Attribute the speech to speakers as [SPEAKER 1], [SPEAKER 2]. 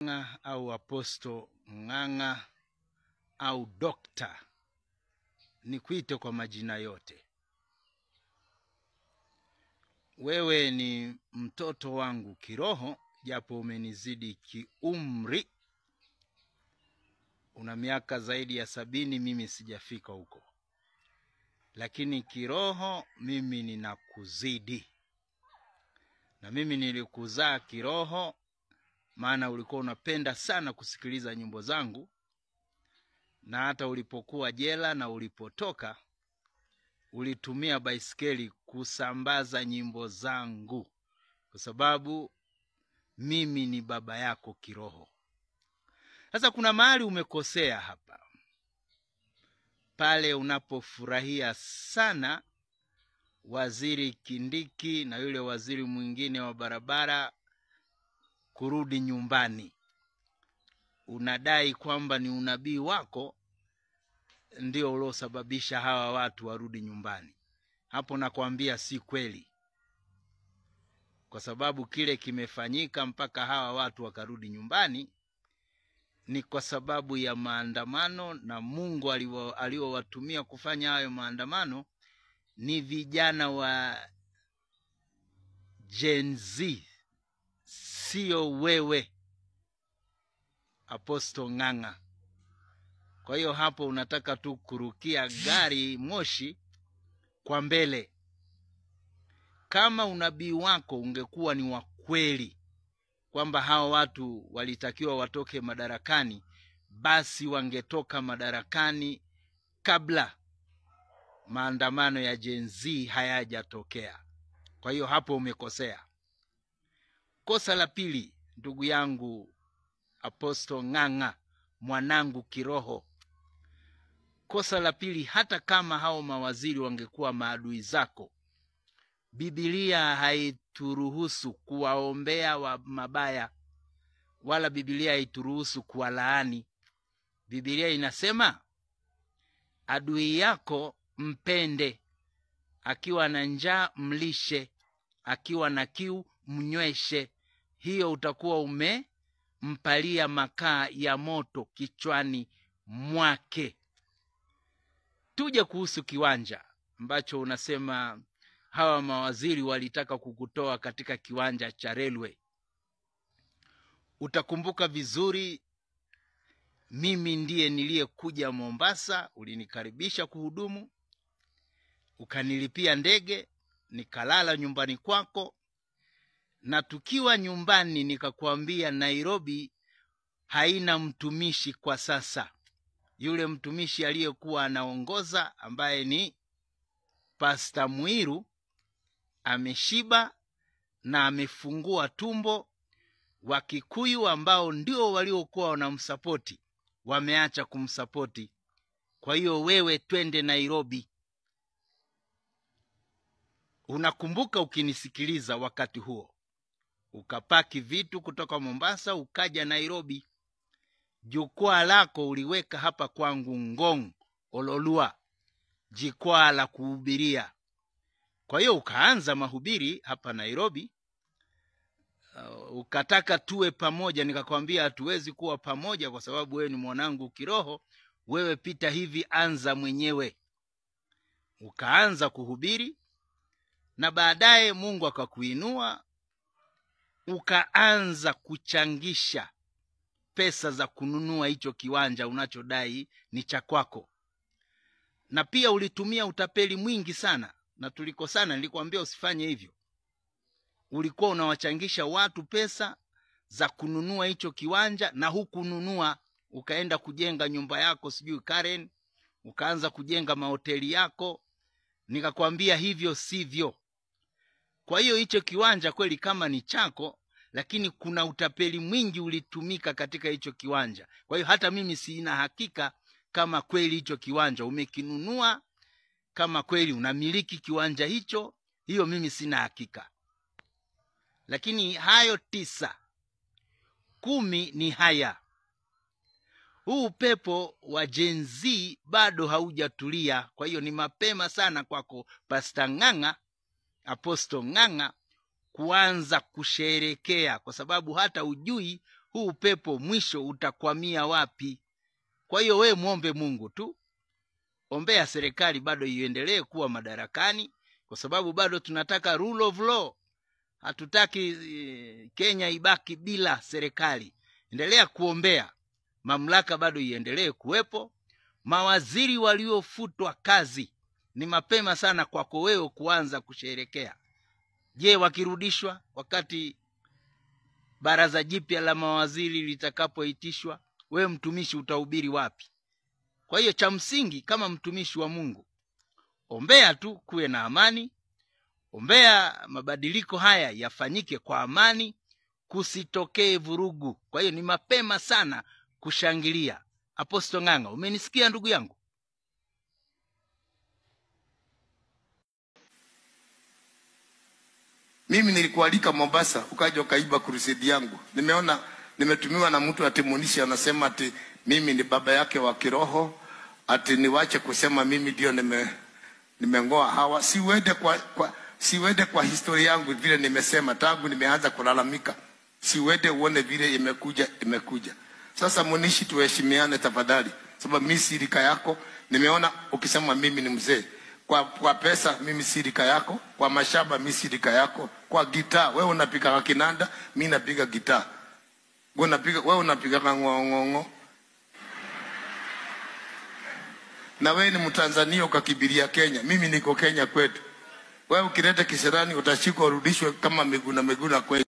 [SPEAKER 1] Ng'ang'a au Aposto Ng'ang'a au Dokta, nikuite kwa majina yote. Wewe ni mtoto wangu kiroho, japo umenizidi kiumri. Una miaka zaidi ya sabini, mimi sijafika huko, lakini kiroho mimi ninakuzidi, na mimi nilikuzaa kiroho, maana ulikuwa unapenda sana kusikiliza nyimbo zangu, na hata ulipokuwa jela na ulipotoka ulitumia baisikeli kusambaza nyimbo zangu, kwa sababu mimi ni baba yako kiroho. Sasa kuna mahali umekosea hapa, pale unapofurahia sana waziri Kindiki na yule waziri mwingine wa barabara kurudi nyumbani. Unadai kwamba ni unabii wako ndio uliosababisha hawa watu warudi nyumbani. Hapo nakwambia si kweli, kwa sababu kile kimefanyika mpaka hawa watu wakarudi nyumbani ni kwa sababu ya maandamano, na Mungu aliowatumia kufanya hayo maandamano ni vijana wa Gen Z, sio wewe Aposto Ng'ang'a. Kwa hiyo hapo unataka tu kurukia gari moshi kwa mbele. Kama unabii wako ungekuwa ni wa kweli kwamba hawa watu walitakiwa watoke madarakani, basi wangetoka madarakani kabla maandamano ya Gen Z hayajatokea. Kwa hiyo hapo umekosea. Kosa la pili, ndugu yangu Aposto Ng'ang'a, mwanangu kiroho, kosa la pili, hata kama hao mawaziri wangekuwa maadui zako, Bibilia haituruhusu kuwaombea wa mabaya, wala Bibilia haituruhusu kuwalaani. Bibilia inasema adui yako mpende, akiwa na njaa mlishe, akiwa na kiu mnyweshe. Hiyo utakuwa umempalia makaa ya moto kichwani mwake. Tuje kuhusu kiwanja ambacho unasema hawa mawaziri walitaka kukutoa katika kiwanja cha railway. Utakumbuka vizuri, mimi ndiye niliyekuja Mombasa, ulinikaribisha kuhudumu, ukanilipia ndege, nikalala nyumbani kwako, na tukiwa nyumbani nikakwambia Nairobi haina mtumishi kwa sasa. Yule mtumishi aliyekuwa anaongoza ambaye ni Pasta Mwiru ameshiba na amefungua tumbo. Wakikuyu ambao ndio waliokuwa wanamsapoti wameacha kumsapoti. Kwa hiyo wewe, twende Nairobi. Unakumbuka ukinisikiliza wakati huo, ukapaki vitu kutoka Mombasa ukaja Nairobi. Jukwaa lako uliweka hapa kwangu Ngong Ololua, jikwaa la kuhubiria. Kwa hiyo ukaanza mahubiri hapa Nairobi. Uh, ukataka tuwe pamoja, nikakwambia hatuwezi kuwa pamoja kwa sababu wewe ni mwanangu kiroho. Wewe pita hivi, anza mwenyewe. Ukaanza kuhubiri na baadaye Mungu akakuinua, ukaanza kuchangisha pesa za kununua hicho kiwanja unachodai ni cha kwako, na pia ulitumia utapeli mwingi sana na tulikosana. Nilikwambia usifanye hivyo. Ulikuwa unawachangisha watu pesa za kununua hicho kiwanja na hukununua, ukaenda kujenga nyumba yako sijui Karen, ukaanza kujenga mahoteli yako. Nikakwambia hivyo sivyo. Kwa hiyo hicho kiwanja kweli kama ni chako, lakini kuna utapeli mwingi ulitumika katika hicho kiwanja. Kwa hiyo hata mimi sina hakika kama kweli hicho kiwanja umekinunua kama kweli unamiliki kiwanja hicho, hiyo mimi sina hakika. Lakini hayo tisa, kumi ni haya. Huu upepo wa Gen Z bado haujatulia, kwa hiyo ni mapema sana kwako Pasta Ng'ang'a, Aposto Ng'ang'a kuanza kusherekea, kwa sababu hata ujui huu upepo mwisho utakwamia wapi kwa hiyo wewe mwombe mungu tu ombea serikali bado iendelee kuwa madarakani kwa sababu bado tunataka rule of law hatutaki eh, kenya ibaki bila serikali endelea kuombea mamlaka bado iendelee kuwepo mawaziri waliofutwa kazi ni mapema sana kwako wewe kuanza kusherekea je wakirudishwa wakati baraza jipya la mawaziri litakapoitishwa wewe mtumishi utahubiri wapi kwa hiyo cha msingi kama mtumishi wa mungu ombea tu kuwe na amani ombea mabadiliko haya yafanyike kwa amani kusitokee vurugu kwa hiyo ni mapema sana kushangilia aposto ng'ang'a umenisikia ndugu yangu
[SPEAKER 2] mimi nilikualika mombasa ukaja ukaiba kurusedi yangu nimeona nimetumiwa na mtu atimunishi anasema ati mimi ni baba yake wa kiroho ati niwache kusema mimi ndio nime nimengoa hawa siwede kwa, kwa siwede kwa historia yangu vile nimesema tangu nimeanza kulalamika siwede uone vile imekuja imekuja sasa munishi tuheshimiane tafadhali sababu mi si rika yako nimeona ukisema mimi ni mzee kwa, kwa pesa mimi si rika yako kwa mashamba mi si rika yako kwa gitaa wewe unapiga kinanda mi napiga gitaa wewe unapiga wewe unapiga ng'ong'o na wewe ni mtanzania ukakibiria kenya mimi niko kenya kwetu wewe ukileta kisirani utashikwa urudishwe kama miguna miguna kwetu